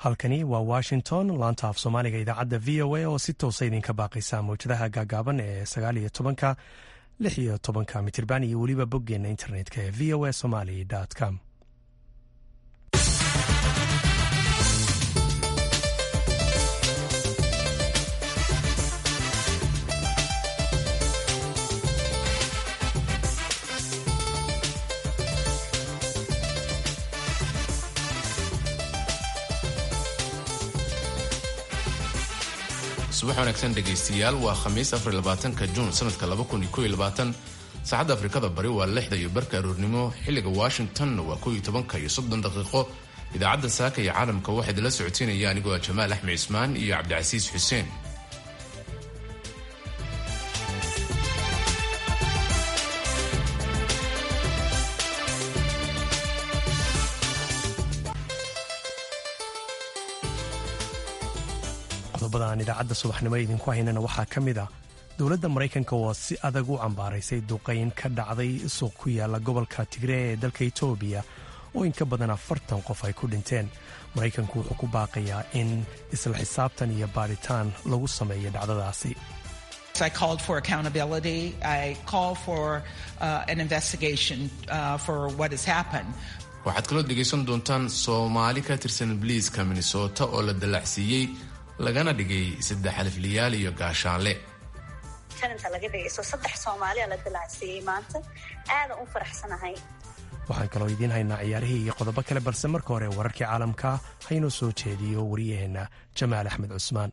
halkani waa washington laanta af soomaaliga idaacadda v o a oo si toosa idinka baaqaysa mawjadaha gaagaaban ee sagaal iyo tobanka lix iyo tobanka mitirban iyo weliba boggeenna internetka ee v o a somaly com subax wanaagsan dhegaystayaal waa khamiis afarlabaatanka juun sanadka saacadda afrikada bari waa lixda iyo barka aroornimo xilliga washingtonna waa kow iyo tobanka iyo soddon daqiiqo idaacadda saaka iyo caalamka waxaa idinla socoteynaya anigoo ah jamaal axmed cismaan iyo cabdicasiis xuseen qodobada aan idaacadda subaxnimo idinku haynana waxaa ka mid ah dowladda maraykanka oo si adag u cambaaraysay duqayn ka dhacday suuq ku yaala gobolka tigree ee dalka etoobiya oo in ka badan afartan qof ay ku dhinteen maraykanku wuxuu ku baaqayaa in isla xisaabtan iyo baadhitaan lagu sameeyo dhacdadaasi I called for accountability. I call for uh, an investigation uh, for what has happened. waxaad kaloo dhegaysan doontaan soomaali ka tirsan biliiska minnesota oo la dallacsiiyey lagana dhigay saddex alifliyaal iyo gaashaanle inta laga dhigayso saddex soomaaliya la dallacsiiyey maanta aadan u faraxsanahay waxaan kaloo idiin haynaa ciyaarihii iyo qodobo kale balse marka hore wararkii caalamka haynoo soo jeediyo wariyaheenna jamaal axmed cusmaan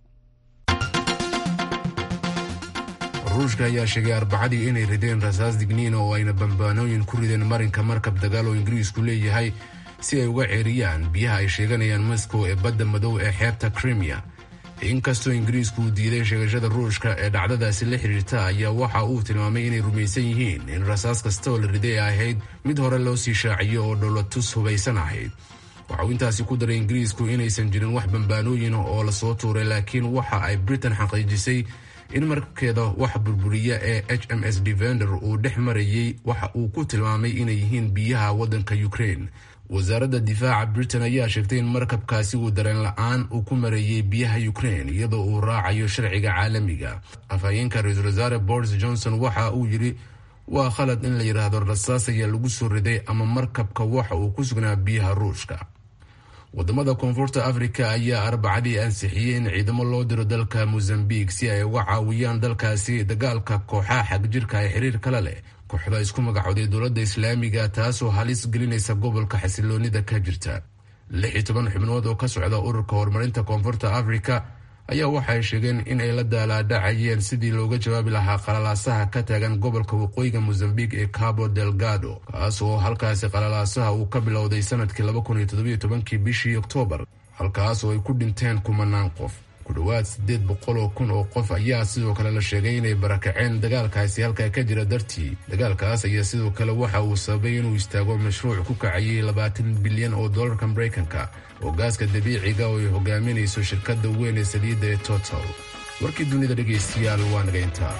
ruushka ayaa sheegay arbacadii inay rideen rasaas digniina oo ayna bambaanooyin ku rideen marinka markab dagaal oo ingiriisku leeyahay si ay uga ceeriyaan biyaha ay sheeganayaan moscow ee badda madow ee xeebta krimiya inkastoo ingiriisku uu diiday sheegashada ruushka ee dhacdadaasi la xidhiirta ayaa waxa uu tilmaamay inay rumaysan yihiin in rasaas kasta oo la riday ay ahayd mid hore loo sii shaaciyo oo dhowlatus hubaysan ahayd waxa uu intaasi ku daray ingiriisku inaysan jirin wax bambaanooyin oo lasoo tuuray laakiin waxa ay britain xaqiijisay in markeeda wax burburiya ee h m s devender uu dhex marayey waxa uu ku tilmaamay inay yihiin biyaha waddanka ukraine wasaaradda difaaca britain ayaa sheegtay in markabkaasi uu dareen la-aan uu ku mareeyey biyaha ukraine iyadoo uu raacayo sharciga caalamiga afhayeenka ra-iisul wasaare boris johnson waxa uu yidhi waa khalad in la yidhaahdo rasaas ayaa lagu soo riday ama markabka waxa uu ku sugnaa biyaha ruushka wadamada koonfurta afrika ayaa arbacadii ansixiyey in ciidamo loo diro dalka mozambique si ay uga caawiyaan dalkaasi dagaalka kooxaha xagjirka ee xiriir kale leh kooxda isku magacooday dowladda islaamiga taasoo halis gelinaysa gobolka xasiloonida ka jirta lix iyo toban xubnood oo ka socda ururka horumarinta koonfurta afrika ayaa waxay sheegeen in ay la daalaadhacayeen sidii looga jawaabi lahaa qalalaasaha ka taagan gobolka waqooyiga mozambique ee cabo delgado kaas oo halkaasi qalalaasaha uu ka bilowday sanadkii laba kun iyo toddobiyo tobankii bishii oktoobar halkaas oo ay ku dhinteen kumanaan qof ku dhowaad siddeed boqol oo kun oo qof ayaa sidoo kale la sheegay inay barakaceen dagaalkaasi halkaa ka jira dartii dagaalkaas ayaa sidoo kale waxa uu sababay inuu istaago mashruuc ku kacayay labaatan bilyan oo dollarka maraykanka oo gaaska dabiiciga oo ay hogaaminayso shirkadda weyn ee saliidda ee total warkii dunida dhegaystayaal waa naga intaa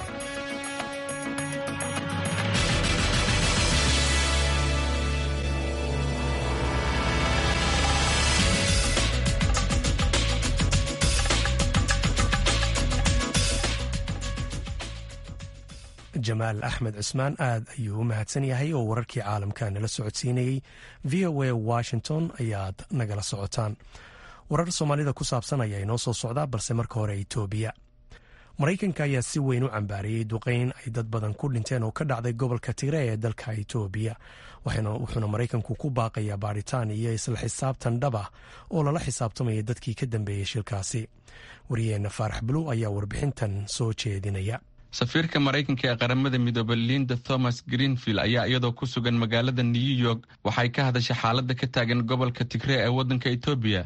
jamaal axmed cusmaan aad ayuu u mahadsan yahay oo wararkii caalamka nala socodsiinayey v o a washington ayaad nagala socotaan warar soomaalida ku saabsan ayaa inoo soo socdaa balse marka hore etoobiya maraykanka ayaa si weyn u cambaariyey duqeyn ay dad badan ku dhinteen oo ka dhacday gobolka tigre ee dalka etoobiya wuxuuna maraykanku ku baaqayaa baadhitaan iyo isla xisaabtan dhab ah oo lala xisaabtamaya dadkii ka dambeeyey shilkaasi wariyeenna faarax buluw ayaa warbixintan soo jeedinaya safiirka maraykanka ee qaramada midoobe linda thomas greenfield ayaa iyadoo ku sugan magaalada new york waxay ka hadashay xaaladda ka taagan gobolka tigree ee waddanka etoobiya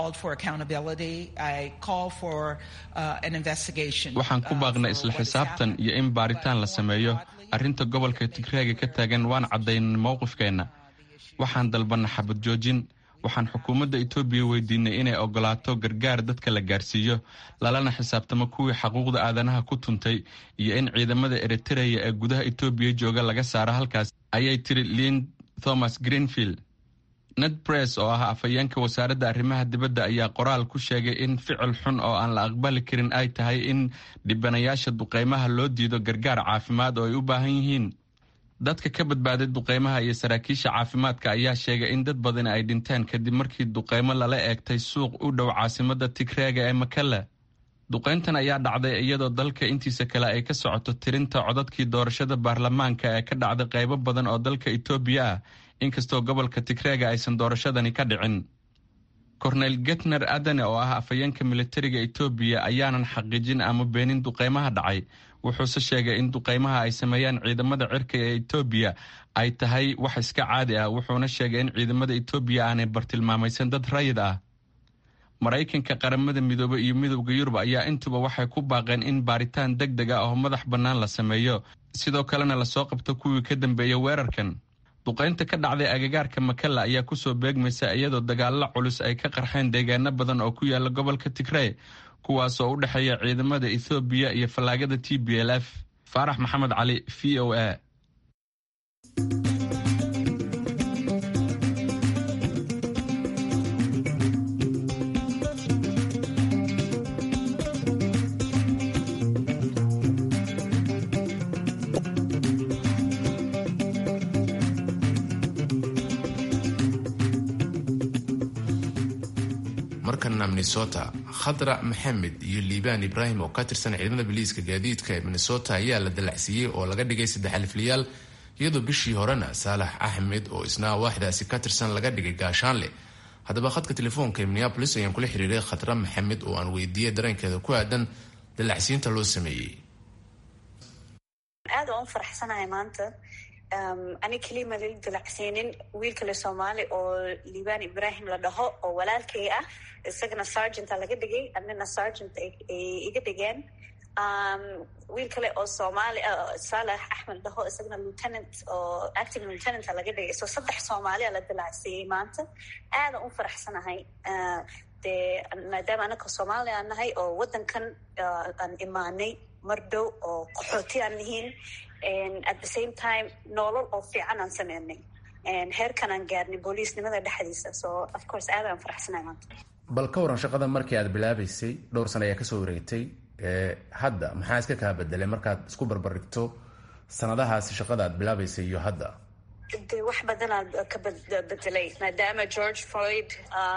waxaan ku baaqnay isla xisaabtan iyo in baaritaan la sameeyo arrinta gobolka tigreega ka taagan waan caddaynay mowqifkeenna waxaan dalbanna xabad joojin waxaan xukuumadda etoobiya weydiinay inay ogolaato gargaar dadka la gaarsiiyo lalana xisaabtamo kuwii xaquuqda aadanaha ku tuntay iyo in ciidamada eritereya ee gudaha etoobiya jooga laga saaro halkaas ayay tiri lind thomas greenfield ned bress oo ah afhayeenka wasaaradda arrimaha dibadda ayaa qoraal ku sheegay in ficil xun oo aan la aqbali karin ay tahay in dhibanayaasha duqeymaha loo diido gargaar caafimaad oo ay u baahan yihiin dadka ka badbaaday duqeymaha iyo saraakiisha caafimaadka ayaa sheegay in dad badan ay dhinteen kadib markii duqeymo lala eegtay suuq u dhow caasimadda tigreega ee makale duqeyntan ayaa dhacday iyadoo dalka intiisa kale ay ka socoto tirinta codadkii doorashada baarlamaanka ee ka dhacday qaybo badan oo dalka etoobiya ah inkastoo gobolka tigreega aysan doorashadani ka dhicin korneyl getner adane oo ah afhayeenka militariga etoobiya ayaanan xaqiijin ama beenin duqeymaha dhacay wuxuuse sheegay in duqeymaha ay sameeyaan ciidamada cirka ee etoobiya ay tahay wax iska caadi ah wuxuuna sheegay in ciidamada etoobiya aanay bartilmaamaysan dad rayid ah maraykanka qaramada midoobe iyo midowda yurub ayaa intuba waxay ku baaqeen in baaritaan deg deg ah oo madax bannaan la sameeyo sidoo kalena lasoo qabto kuwii ka dambeeya weerarkan duqaynta ka dhacday agagaarka makalla ayaa kusoo beegmaysa iyadoo dagaalo culus ay ka qarxeen deegaano badan oo ku yaala gobolka tigrey kuwaas oo u dhexeeya ciidamada ethoobiya iyo fallaagada t b l f faarax maxamed cali v o a markana minnesota khadra maxamed iyo liibaan ibraahim oo ka tirsan ciidamada biliiska gaadiidka ee minnesota ayaa la dalacsiiyey oo laga dhigay saddex aliflayaal iyadoo bishii horena saalax axmed oo isna waaxdaasi ka tirsan laga dhigay gaashaanle haddaba khadka telefoonka ee minneabolis ayaan kula xiriiray khadra maxamed oo aan weydiiyey dareenkeeda ku aadan dalacsiinta loo sameeyey aad aan u faraxsanahay maanta ani keliya ma lala dilacsiinin wiil kale soomaali oo liibaan ibrahim la dhaho oo walaalkay ah isagana sergenta laga dhigay anina sergent ay iga dhigeen wiil kale oo soomaali saalax axmed dhaho isagana lieutenant oo acting lieutenanta laga dhigay so saddex soomaalia la dilacsiiyey maanta aadan u faraxsanahay dee maadaama anaka soomaali aan nahay oo waddankan aan imaanay mar dhow oo qaxooti aan nihiin at the same time noolol oo fiican aan sameynay heerkan aan gaarnay booliisnimada dhexdiisa so of course aad aan faraxsanahay maanta bal ka waran shaqada markii aad bilaabaysay dhowr sano ayaa kasoo wareegtay hadda maxaa iska kaa bedelay markaad isku barbardhigto sanadahaasi shaqada aad bilaabaysay iyo hadda de wax badanaa ka bedelay maadaama george floyd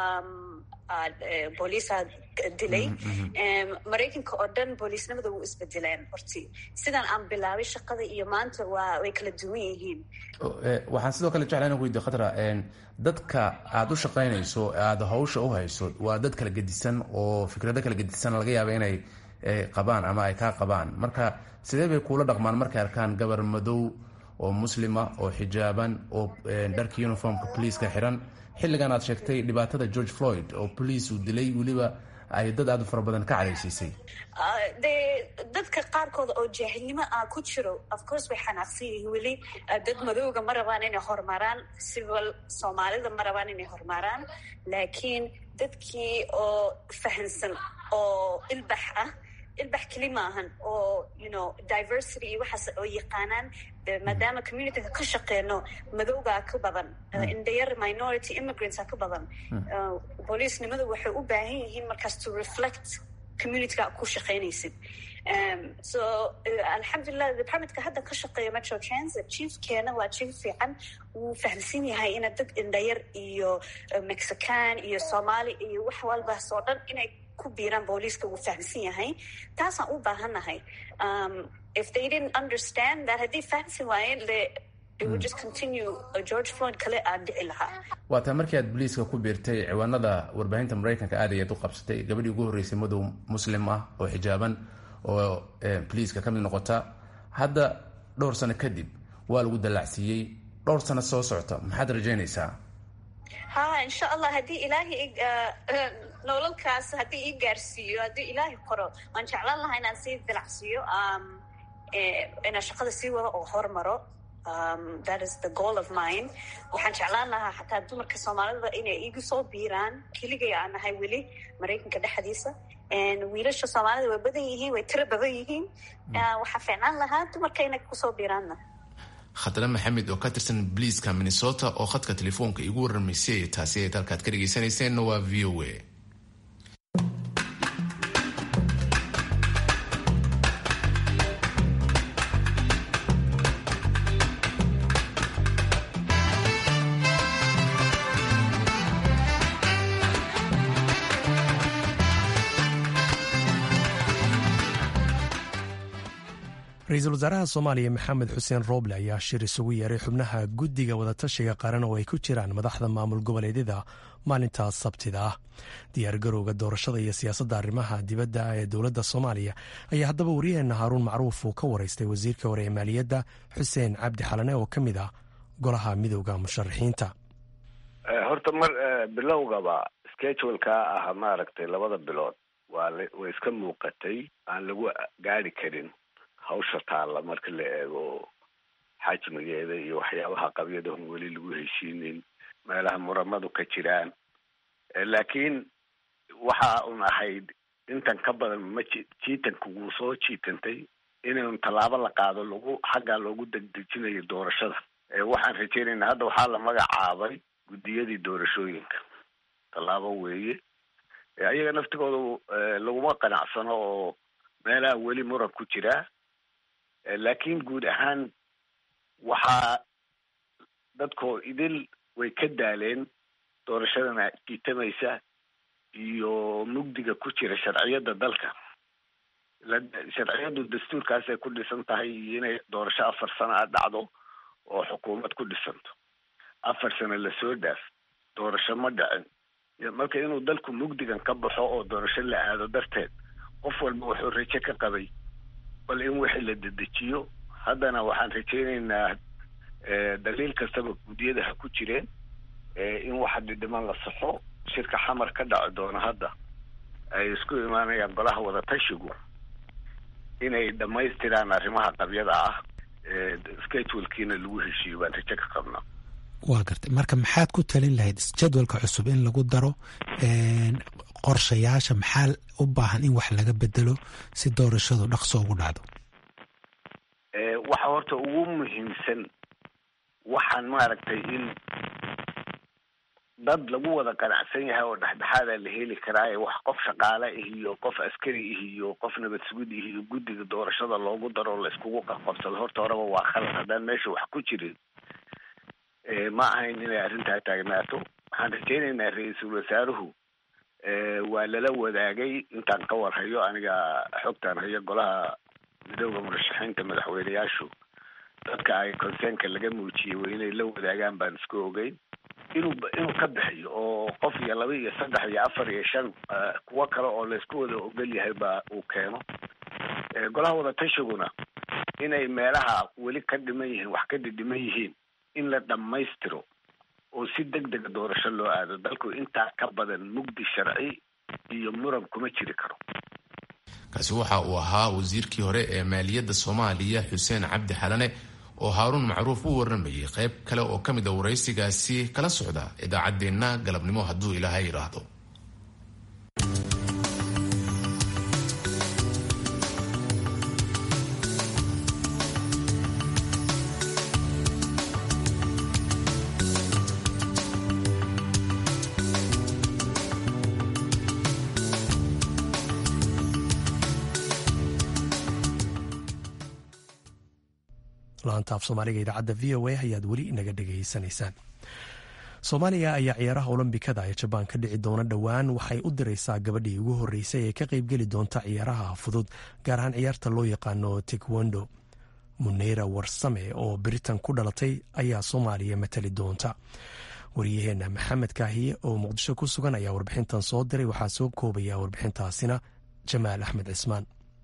booliisaa dilay maraykanka oo dhan booliisnimada wuu isbedeleen horti sidaan aan bilaabay shaqada iyo maanta waa way kala duwan yihiin waxaan sidoo kale jeclaa inan weydiyo khadra dadka aada u shaqaynayso aada hawsha u hayso waa dad kala gedisan oo fikrado kala gedisan laga yaaba inay qabaan ama ay kaa qabaan marka sidee bay kuula dhaqmaan markay arkaan gabar madow oo muslima oo xijaaban oo dharka uniformka poliiska xiran xilligan aad sheegtay dhibaatada george floyd oo boliis uu dilay weliba ay dad aada u fara badan ka cadaysiisay de dadka qaarkooda oo jaahilnimo ah ku jiro of course way xanaaqsan yihiin weli dad madowga ma rabaan inay horumaraan siwal soomaalida ma rabaan inay horumaraan laakiin dadkii oo fahansan oo ilbax ah ilbax keli maahan oo you know diversity iyo waxaas oo yaqaanaan maadaama communityga ka shaqeyno madowgaa ka badan indhayar minority immigrantsa ka badan booliisnimadu waxay u baahan yihiin markaas to reflect communityga ku shaqeynaysid so alxamdulilah departmentka hadda ka shaqeeya metro transit chiefkeena waa chief fiican wuu fahamsan yahay ina dad indhayar iyo mexican iyo soomaali iyo wax walbaas oo dhan inay ku biiraan booliiska wuu fahamsan yahay taasaan u baahannahay if they didn't understand that haddii fahamsan waayeen le it would just continue george floyd kale aan dhici lahaa waa taa markii aad boliiska ku biirtay ciwaanada warbaahinta maraykanka aad ayaad u qabsatay gabadhii ugu horreysay madow muslim ah oo xijaaban oo boliiska ka mid noqota hadda dhowr sano kadib waa lagu dallacsiiyey dhowr sano soo socota maxaad rajaynaysaa ha insha allah haddii ilaahay nololkaas haddii ii gaarsiiyo haddii ilaahay qoro waan jeclaan lahaa inaan sii dilacsiiyo inaan shaqada sii wado oo hormaro that is the goal of mine waxaan jeclaan lahaa xataa dumarka soomaalida inay igu soo biiraan keligay aan nahay weli maraykanka dhexdiisa wiilasha soomaalida way badan yihiin way tiro badan yihiin waxaa fiicnaan lahaa dumarka inay kusoo biiraanna khadre maxamed oo ka tirsan bliiska minnesota oo khadka telefoonka igu waramaysay taasi ay dalkaad ka dhegaysanayseena waa v o a ra-iisul wasaaraha soomaaliya maxamed xuseen rooble ayaa shir isugu yeeray xubnaha guddiga wadatashiga qaran oo ay ku jiraan madaxda maamul goboleedyada maalintaas sabtida ah diyaargarowga doorashada iyo siyaasadda arrimaha dibadda ee dowladda soomaaliya ayaa haddaba waryaheena haaruun macruuf uu ka waraystay wasiirka hore ee maaliyadda xuseen cabdi xalane oo ka mid ah golaha midowda musharaxiinta horta mar bilowgaba scheduleka ah maaragtay labada bilood waa way iska muuqatay aan lagu gaari karin hawsha taalla marka la eego xajmigeeda iyo waxyaabaha qabyadahon weli lagu heshiinin meelaha muramadu ka jiraan laakiin waxa un ahayd intan ka badan ma ji jiitanka wuu soo jiitantay inaynu tallaabo la qaado lagu xaggaa loogu degdejinayo doorashada waxaan rajeynaynaa hadda waxaa la magacaabay guddiyadii doorashooyinka tallaabo weeye ayaga naftigooda laguma qanacsano oo meelaha weli muran ku jiraa laakiin guud ahaan waxaa dadkoo idil way ka daaleen doorashadana jiitamaysa iyo mugdiga ku jira sharciyadda dalka sharciyaddu dastuurkaasay ku dhisan tahay iyo inay doorasho afar sano a dhacdo oo xukuumad ku dhisanto afar sano lasoo dhaaf doorasho ma dhicin marka inuu dalku mugdigan ka baxo oo doorasho la aado darteed qof walba wuxuu rajo ka qabay bal in wixii la dedejiyo haddana waxaan rajeynaynaa daliil kastaba guddiyada ha ku jireen in waxa dhidhiman la saxo shirka xamar ka dhaci doono hadda ay isku imaanayaan golaha wadatashigu inay dhammaystiraan arrimaha qabyada ah schedulkiina lagu heshiiyo baan rajo ka qabnaa waa gartay marka maxaad ku talin lahayd jadwalka cusub in lagu daro qorshayaasha maxaa u baahan in wax laga bedelo si doorashadu dhaqso ugu dhacdo waxa horta ugu muhiimsan waxaan maaragtay in dad lagu wada qanacsan yahay oo dhexdhexaada la heli karaaye wax qof shaqaale ih iyo qof askari ih iyo qof nabad sugid ih iyo guddiga doorashada loogu daro la iskugu qaqabsado horta horeba waa khalad haddaan meesha wax ku jirin ma ahayn inay arrintaa taagnaato waxaan rajeynaynaa ra-iisul wasaaruhu waa lala wadaagay intaan ka warhayo aniga xogtaan hayo golaha midooda murashaxiinta madaxweyneyaashu dadka ay conseenka laga muujiyey waa inay la wadaagaan baan isku ogeyn inuu inuu ka bixiyo oo qof iyo laba iyo saddex iyo afar iyo shan kuwo kale oo laysku wada ogol yahay ba uu keeno golaha wadatashigguna inay meelaha weli ka dhiman yihiin wax ka dhidhiman yihiin in la dhammaystiro oo si deg dega doorasho loo aado dalku intaa ka badan mugdi sharci iyo muran kuma jiri karo kaasi waxa uu ahaa wasiirkii hore ee maaliyadda soomaaliya xuseen cabdi xalane oo haaruun macruuf u warramayay qayb kale oo ka mid a waraysigaasi kala socda idaacaddeenna galabnimo hadduu ilaahay idhaahdo laanta af soomaaliga idaacadda v o a ayaad weli inaga dhegaysanaysaan soomaaliya ayaa ciyaaraha olombikada ee jabaan ka dhici doona dhowaan waxay u diraysaa gabadhii ugu horreysay ee ka qaybgeli doonta ciyaaraha fudud gaar ahaan ciyaarta loo yaqaano tekwondo muneyra warsame oo britain ku dhalatay ayaa soomaaliya matali doonta waryaheena maxamed kaahiye oo muqdisho ku sugan ayaa warbixintan soo diray waxaa soo koobaya warbixintaasina jamaal axmed cismaan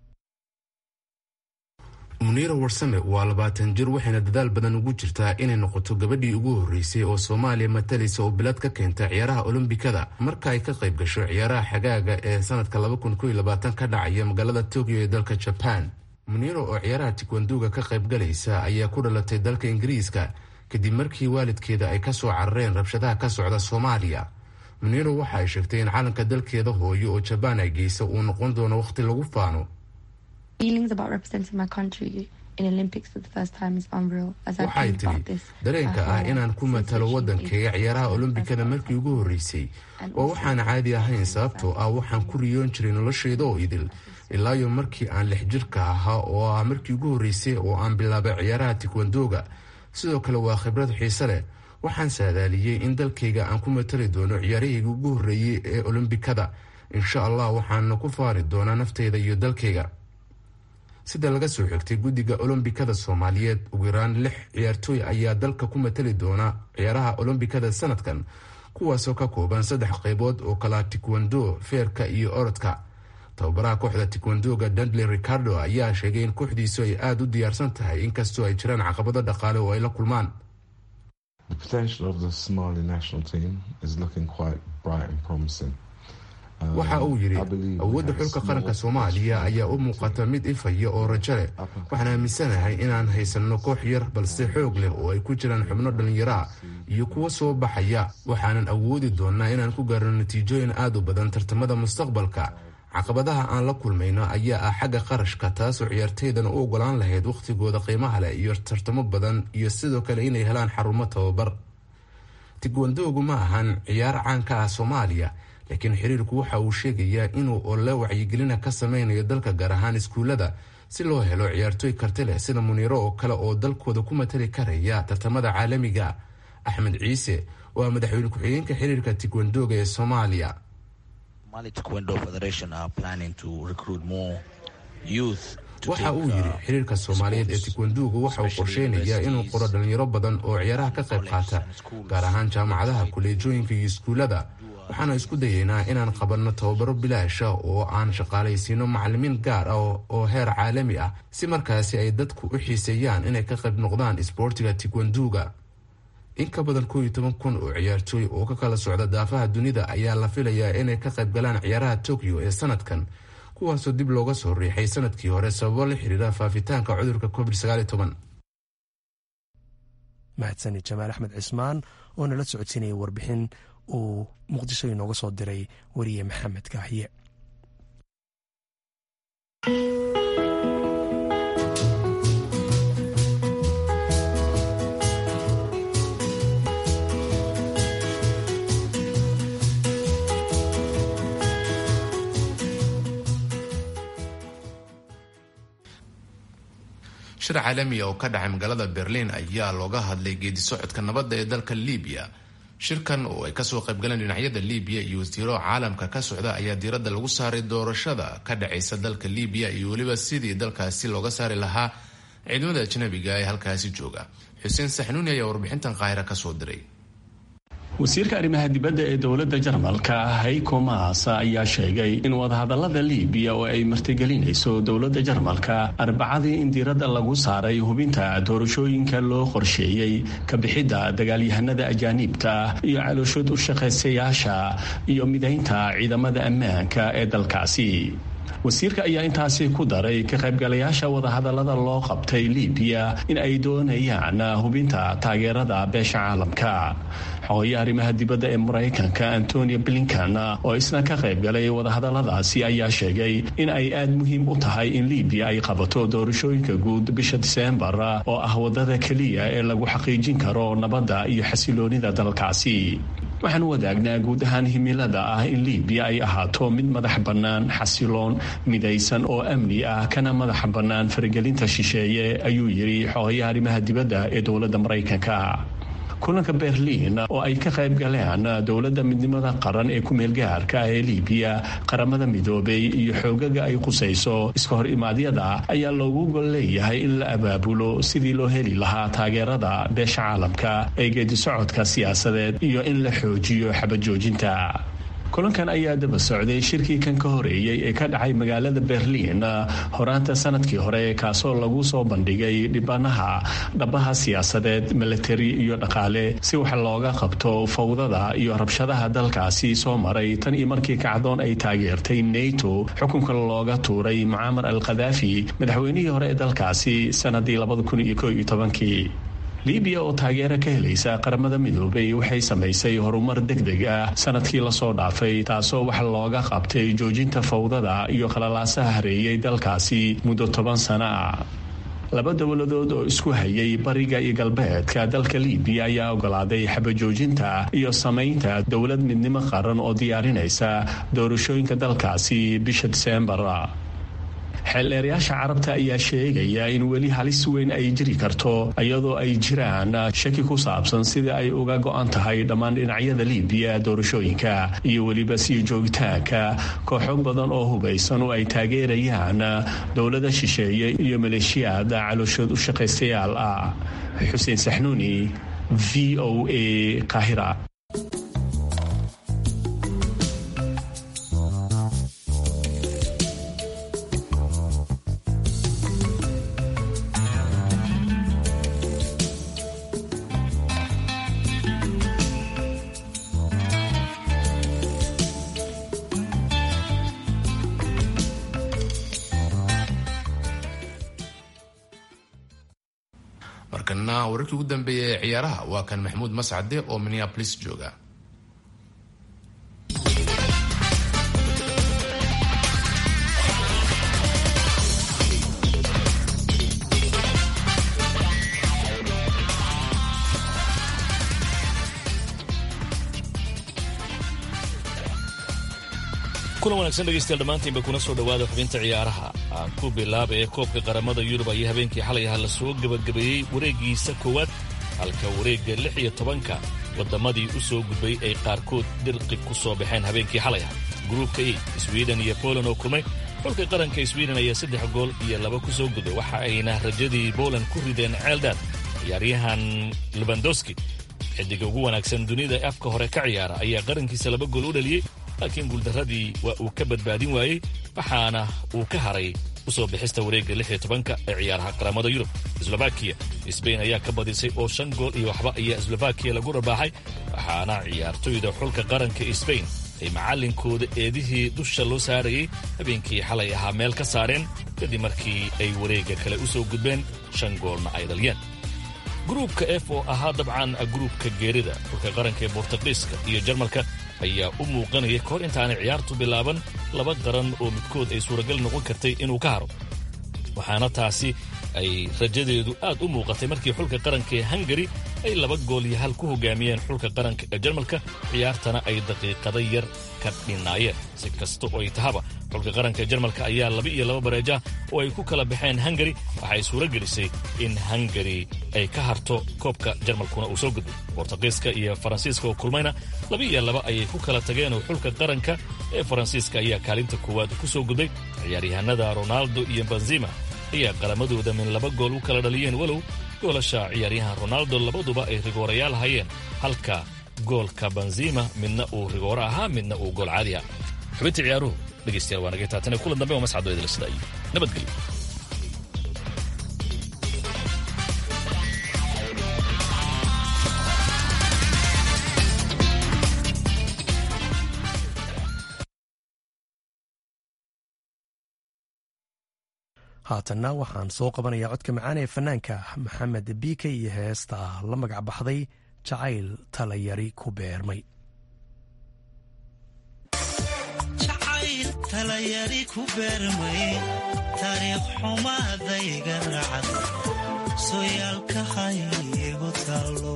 muniira warsame waa labaatan jir waxayna dadaal badan ugu jirtaa inay noqoto gabadhii ugu horreysay oo soomaaliya matalaysa oo bilad ka keenta ciyaaraha olombikada marka ay ka qayb gasho ciyaaraha xagaaga ee sanadka ka dhacaya magaalada tokyo ee dalka jaban muniiro oo ciyaaraha tikwanduga ka qayb galaysa ayaa ku dhalatay dalka ingiriiska kadib markii waalidkeeda ay kasoo carareen rabshadaha ka socda soomaaliya muniiro waxa ay sheegtay in calanka dalkeeda hooyo oo jabaan ay geysa uu noqon doono wakhti lagu faano waxay tidhi dareenka ah inaan ku matalo waddankayga ciyaaraha olombikada markii ugu horreysay oo waxaan caadi ahayn sababtoo ah waxaan ku riyoon jiray noloshayda oo idil ilaayo markii aan lix jirka ahaa oo ah markii ugu horreysay oo aan bilaabay ciyaaraha tikwandoga sidoo kale waa khibrad xiise leh waxaan saadaaliyey in dalkayga aan ku matali doono ciyaarahayga ugu horreeyey ee olombikada insha allah waxaana ku faari doonaa naftayda iyo dalkayga sida laga soo xigtay guddiga olombikada soomaaliyeed ugu yaraan lix ciyaartooy ayaa dalka ku matali doona ciyaaraha olombikada sanadkan kuwaasoo ka kooban saddex qaybood oo kala tikwando feerka iyo orodka tababaraha kooxda tikwandoga dundley ricardo ayaa sheegay in kooxdiisu ay aada u diyaarsan tahay inkastoo ay jiraan caqabado dhaqaale oo ay la kulmaan waxa uu yidhi awoodda xulka qaranka soomaaliya ayaa u muuqata mid ifaya oo rajo leh waxaan aaminsanahay inaan haysanno koox yar balse xoog leh oo ay ku jiraan xubno dhallinyaro ah iyo kuwo soo baxaya waxaanan awoodi doonnaa inaan ku gaarno natiijooyin aad u badan tartamada mustaqbalka caqabadaha aan la kulmayno ayaa ah xagga qarashka taasoo ciyaartaydan u ogolaan lahayd wakhtigooda qiimaha leh iyo tartamo badan iyo sidoo kale inay helaan xarumo tababar tigwandoogu ma ahan ciyaar caan ka ah soomaaliya laakiin xiriirku waxa uu sheegayaa inuu ole wacyigelina ka sameynayo dalka gaar ahaan iskuullada si loo helo ciyaartooy karti leh sida muniiro oo kale oo dalkooda ku matali karaya tartamada caalamiga axmed ciise oo ah madaxweyne ku-xigeenka xiriirka tigwandooga ee soomaaliya waxa uu yidhi xiriirka soomaaliyeed ee tikwanduugu waxa uu qorsheynayaa inuu qoro dhalinyaro badan oo ciyaaraha ka qayb qaata gaar ahaan jaamacadaha kuleejooyinka iyo iskuullada waxaana isku dayeynaa inaan qabanno tababaro bilaasha oo aan shaqaalaysiino macalimiin gaar ah oo heer caalami ah si markaasi ay dadku u xiiseeyaan inay ka qayb noqdaan isboortiga tikwanduuga in ka badan kooiyo toban kun oo ciyaartooy oo ka kala socda daafaha dunida ayaa la filayaa inay ka qayb galaan ciyaaraha tokyo ee sanadkan kuwaasoo dib looga soo riixay sanadkii hore sababo la xiriira faafitaanka cudurka covid mahadsani jamaal axmed cismaan oo nala socodsiinaya warbixin uu muqdisho inooga soo diray weriye maxamed kaahiye shir caalamiya oo ka dhacay magaalada berliin ayaa looga hadlay geedi socodka nabadda ee dalka libiya shirkan oo ay kasoo qaybgaleen dhinacyada libiya iyo wasiiro caalamka ka socda ayaa diiradda lagu saaray doorashada ka dhacaysa dalka libiya iyo weliba sidii dalkaasi looga saari lahaa ciidamada ajnabiga ee halkaasi jooga xuseen saxnuuni ayaa warbixintan qaahira kasoo diray wasiirka arrimaha dibadda ee dowladda jarmalka hayko maas ayaa sheegay in wadahadallada liibiya oo ay martigelinayso dowladda jarmalka arbacadii in diiradda lagu saaray hubinta doorashooyinka loo qorsheeyey ka bixidda dagaalyahanada ajaaniibta iyo calooshood u shaqaysayaasha iyo midaynta ciidamada ammaanka ee dalkaasi wasiirka ayaa intaasi ku daray ka qaybgalayaasha wadahadallada loo qabtay libiya in ay doonayaan hubinta taageerada beesha caalamka xogoya arrimaha dibadda ee maraykanka antonio blinkan oo isna ka qaybgalay wadahadalladaasi ayaa sheegay in ay aad muhiim u tahay in libiya ay qabato doorashooyinka guud bisha diseembar oo ah wadada keliya ee lagu xaqiijin karo nabadda iyo xasiloonida dalkaasi waxaan wadaagnaa guud ahaan himilada ah in libiya ay ahaato mid madax bannaan xasiloon midaysan oo amni ah kana madax bannaan faragelinta shisheeye ayuu yidhi xogayaha arrimaha dibadda ee dowladda maraykanka kulanka berliin oo ay ka qayb galeen dowladda midnimada qaran ee ku-meelgaarka ee libiya qaramada midoobay iyo xoogaga ay qusayso iska hor imaadyada ayaa loogu gol leeyahay in la abaabulo sidii loo heli lahaa taageerada beesha caalamka ee geedi socodka siyaasadeed iyo in la xoojiyo xabajoojinta kulankan ayaa daba socday shirkii kan ka horeeyey ee ka dhacay magaalada berliin horaanta sanadkii hore kaasoo lagu soo bandhigay dhibanaha dhabaha siyaasadeed milatari iyo dhaqaale si wax looga qabto fawdada iyo rabshadaha dalkaasi soo maray tan iyo markii kacdoon ay taageertay nato xukunka looga tuuray mucaamar al khadaafi madaxweynihii hore ee dalkaasi sanadii kii libiya oo taageero ka helaysa qaramada midoobay waxay samaysay horumar degdeg ah sanadkii lasoo dhaafay taasoo wax looga qabtay joojinta fawdada iyo qalalaasaha hareeyay dalkaasi muddo toban sano ah laba dowladood oo isku hayay bariga iyo galbeedka dalka libiya ayaa ogolaaday xabajoojinta iyo samaynta dowlad midnimo qaran oo diyaarinaysa doorashooyinka dalkaasi bisha diseembar xeeldheerayaasha carabta ayaa sheegaya in weli halis weyn ay jiri karto iyadoo ay jiraan shaki ku saabsan sida ay uga go-an tahay dhammaan dhinacyada libiya doorashooyinka iyo weliba sii joogitaanka kooxo badan oo hubaysan oo ay taageerayaan dowlada shisheeye iyo maleeshiyaad calooshood u shaqaystayaal ah xuseen saxnuuni v o a kahira markana wararkii ugu dambeeyay ee ciyaaraha waa kan maxamuud mascade oo minneabolis jooga kulan wanaagsan dhegeystayaal dhammaantiinba kuna soo dhowaada xubinta ciyaaraha aan ku bilaaba ee koobka qaramada yurub ayaa habeenkii xalay aha la soo gebagabeeyey wareeggiisa koowaad halka wareegga lix iyo tobanka wadammadii u soo gudbay ay qaarkood dirqi ku soo baxeen habeenkii xalay aha gruubka e swiden iyo poland oo kulmay xulka qaranka swiden ayaa saddex gool iyo laba ku soo gudbay waxa ayna rajadii poland ku rideen ceeldaan ciyaaryahan lebandowski xidiga ugu wanaagsan dunida ee afka hore ka ciyaara ayaa qarankiisa laba gool u dhaliyey laakiin guuldarradii waa uu ka badbaadin waayey waxaana uu ka haray u soo bixista wareegga lix iyo tobanka ee ciyaaraha qaramada yurub slovakiya sbain ayaa ka badisay oo shan gool iyo waxba ayaa slovakiya lagu rabaaxay waxaana ciyaartoyda xulka qaranka sbain ay macallinkooda eedihii dusha loo saarayey habeenkii xalay ahaa meel ka saareen kadib markii ay wareegga kale u soo gudbeen shan goolna ay dhaliyeen gruubka f oo ahaa dabcan gruubka geerida xulka qaranka ee bortugiiska iyo jarmalka ayaa u muuqanaya kahor intaanay ciyaartu bilaaban laba qaran oo midkood ay suuragal noqon kartay inuu ka haro waxaana taasi ay rajadeedu aad u muuqatay markii xulka qaranka ee hungari ay laba gool iyo hal ku hogaamiyeen xulka qaranka ee jarmalka ciyaartana ay daqiiqada yar ka dhinaayeen si kasta oo ay tahaba xulka qaranka ee jarmalka ayaa laba iyo laba bareeja oo ay ku kala baxeen hungari waxay suuro gelisay in hungari ay ka harto koobka jarmalkuna uu soo gudbay bortugiiska iyo faransiiska oo kulmayna laba iyo laba ayay ku kala tageen oo xulka qaranka ee faransiiska ayaa kaalinta koowaad ku soo gudbay ciyaaryahanada ronaldo iyo benzima ayaa qalamadooda min laba gool u kala dhaliyeen walow goolasha ciyaaryahan ronaldo labaduba ay rigoorayaal hayeen halka goolka benzima midna uu rigooro ahaa midna uu gool caadi ah xubinta ciyaaruhu dhegeystayaal waa naga taatane kulan dambe oo mascado idila sida iyo nabadgelyo haatanna waxaan soo qabanayaa codka macaan ee fanaanka maxamed biike iyo heesta la magac baxday jacayl talayari ku beermay jacayl talayari ku beermay taariikh xumaadayga racad sooyaalka haygu taalo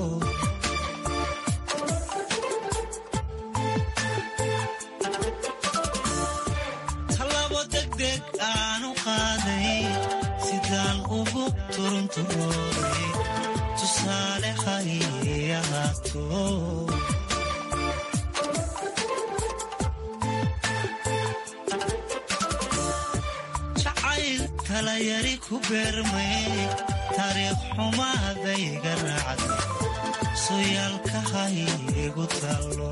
talabo degdeg aanu qaaday sidaan ugu turunturooday tusaale hay ahaato jacayl talayari ku beermay taariikh xumaadayga raacday sooyaalka haygu taalo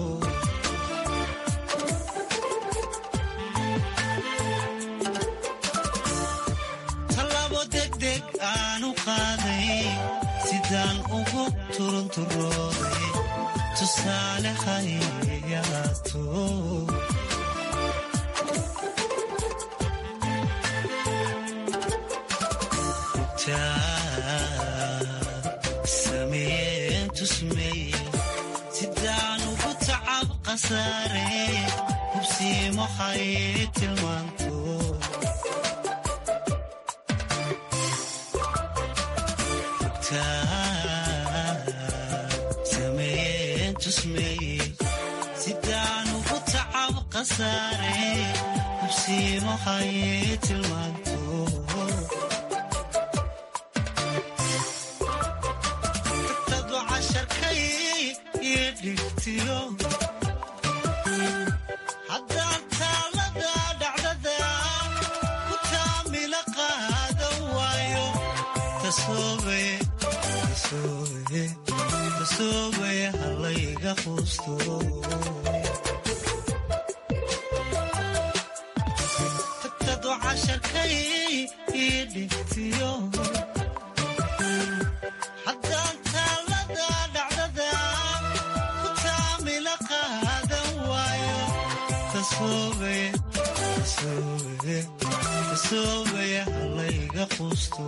talabo degdeg aanu qaaday sidaan ugu turunturooday tusaale hayahaato sameeyeen tusmeeye sidaan ugu tacab qasaare hubsiimo hay tilmaanto taa sameeyeen tusmeeye sidaan ugu tacab qasaare hubsiimo hayee tilmaanto tagtadu casharkay iyo dhigtiyo haddaan taalada dhacdada ku taamila qaadan waayo tasoobaye tasoobaye tasoobaye halayga quusto tagtadu casharkay ii dhigtiyo haddaan taalada dhacdada ku taamila qaadan waayo tasoobaye tasoobaye tasoobaye halayga quusto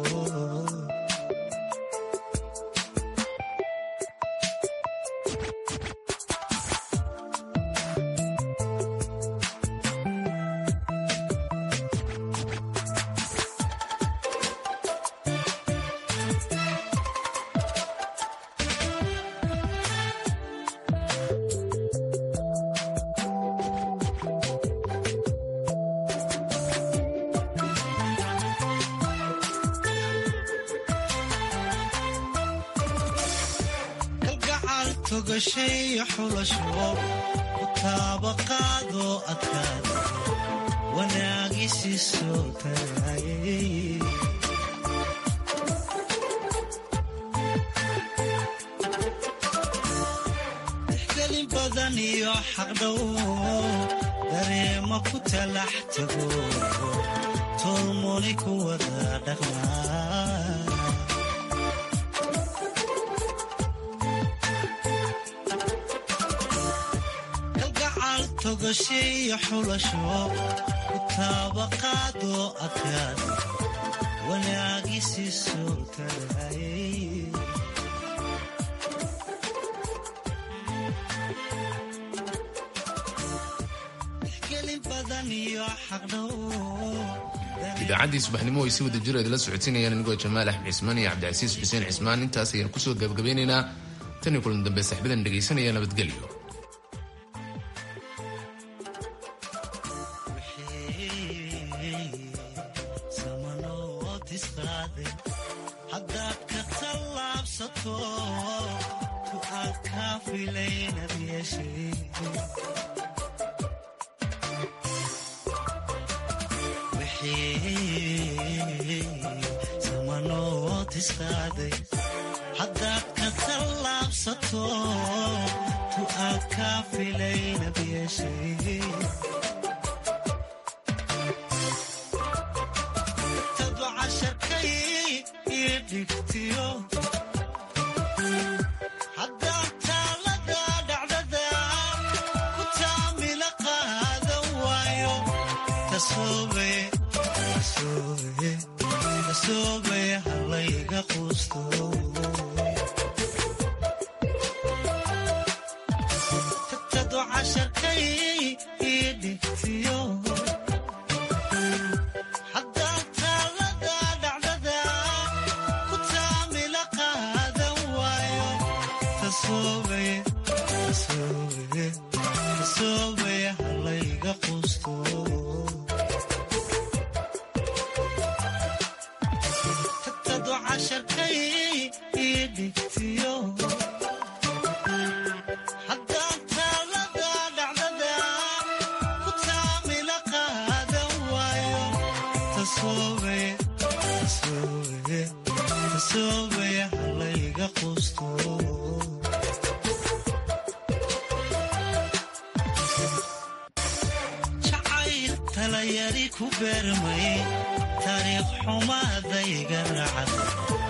kalgacal togashay xulasho ku taabaqaadoo adkaada wanaagisi soo tagaayay tixgelin badan iyo xaqdhow dareema ku talax tago tolmoni ku wada dhaqmaa kalgacal togashiyo xulasho ku taabaqaadoo adkaada wanaagisi soo tagaayay tixgelin badan iyo xaqdhow idaacaddii subaxnimo ay si wada jir idinla socodsiinayaan anigoo jamaal axmed cismaan iyo cabdicasiis xuseen cismaan intaas ayaan kusoo gabagabeynaynaa tan iyo kulan dambe saxbadan dhegaysanaya nabadgelyo haddaad ka tallaabsato ku aad kaa filaynad yeeshay wixii samanood isqaaday haddaad ka tallaabsato ku aad kaa filaynad yeeshay tadu casharkay ii dhigtiyo haddaan taalada dhacdada ku taamila qaadan waayo tasoobaye tasoobaye tasoobaye halayga quusto tagtadu casharkay ii dhigtiyo haddaan taalada dhacdada ku taamila qaadan waayo tasoobaye tasoobaye tasoobaye halayga quusto tagtadu casharkay ii dhigtiyo haddaan taalada dhacdada ku taamila qaadan waayo tasoobaye tasoobaye tasoobaye halayga quusto jacayl talayari ku beermay taariikh xumaadayga racad